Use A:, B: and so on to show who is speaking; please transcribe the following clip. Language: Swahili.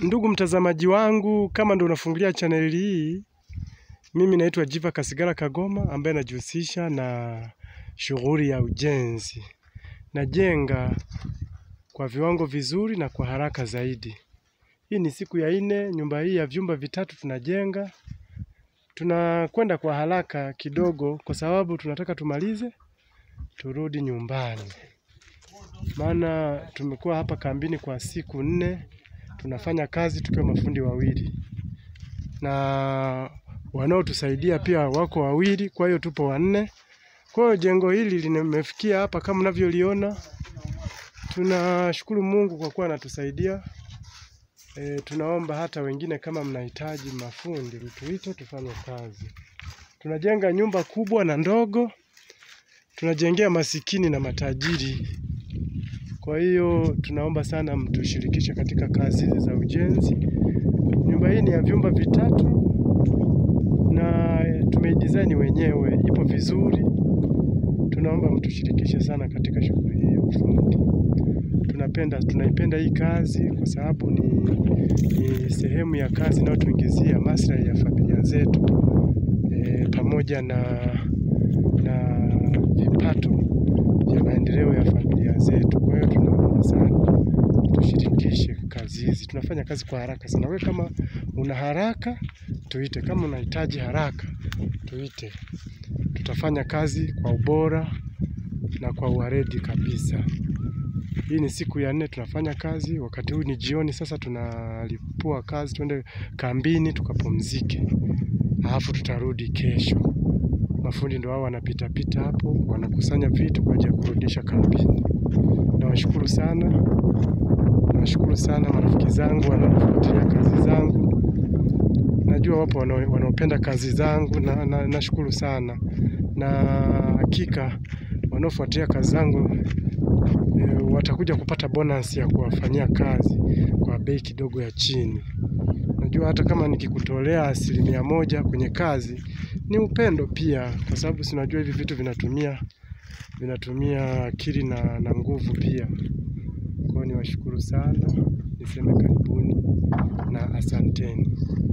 A: Ndugu mtazamaji wangu, kama ndo unafungulia chaneli hii, mimi naitwa Jiva Kasigala Kagoma ambaye najihusisha na shughuli ya ujenzi. Najenga kwa viwango vizuri na kwa haraka zaidi. Hii ni siku ya nne, nyumba hii ya vyumba vitatu tunajenga. Tunakwenda kwa haraka kidogo kwa sababu tunataka tumalize turudi nyumbani. Maana tumekuwa hapa kambini kwa siku nne, tunafanya kazi tukiwa mafundi wawili na wanaotusaidia pia wako wawili, kwa hiyo tupo wanne. Kwa hiyo jengo hili limefikia hapa kama mnavyoliona. Tunashukuru Mungu kwa kuwa anatusaidia. E, tunaomba hata wengine kama mnahitaji mafundi mtuite tufanye kazi. Tunajenga nyumba kubwa na ndogo, tunajengea masikini na matajiri. Kwa hiyo tunaomba sana mtushirikishe katika kazi hizi za ujenzi. Nyumba hii ni ya vyumba vitatu na tumeidesign wenyewe, ipo vizuri. Tunaomba mtushirikishe sana katika shughuli hii ya ufundi. Tunapenda, tunaipenda hii kazi kwa sababu ni, ni sehemu ya kazi inayotuingizia maslahi ya familia zetu e, pamoja na, na vipato vya maendeleo ya familia zetu. Kwa hiyo tunaomba sana tushirikishe kazi hizi. Tunafanya kazi kwa haraka sana. Wewe kama una haraka tuite, kama unahitaji haraka tuite. Tutafanya kazi kwa ubora na kwa uwaredi kabisa. Hii ni siku ya nne tunafanya kazi, wakati huu ni jioni sasa tunalipua kazi, tuende kambini tukapumzike. Alafu tutarudi kesho. Mafundi ndio hao wanapita pita hapo, wanakusanya vitu kwa ajili ya kurudisha kambini. Nawashukuru sana, nawashukuru sana marafiki zangu wanaofuatilia kazi zangu. Najua wapo wanaopenda kazi zangu na nashukuru na sana, na hakika wanaofuatilia kazi zangu e, watakuja kupata bonus ya kuwafanyia kazi kwa bei kidogo ya chini. Najua hata kama nikikutolea asilimia moja kwenye kazi ni upendo pia, kwa sababu si unajua hivi vitu vinatumia vinatumia akili na, na nguvu pia. Kwa hiyo niwashukuru sana, niseme karibuni na asanteni.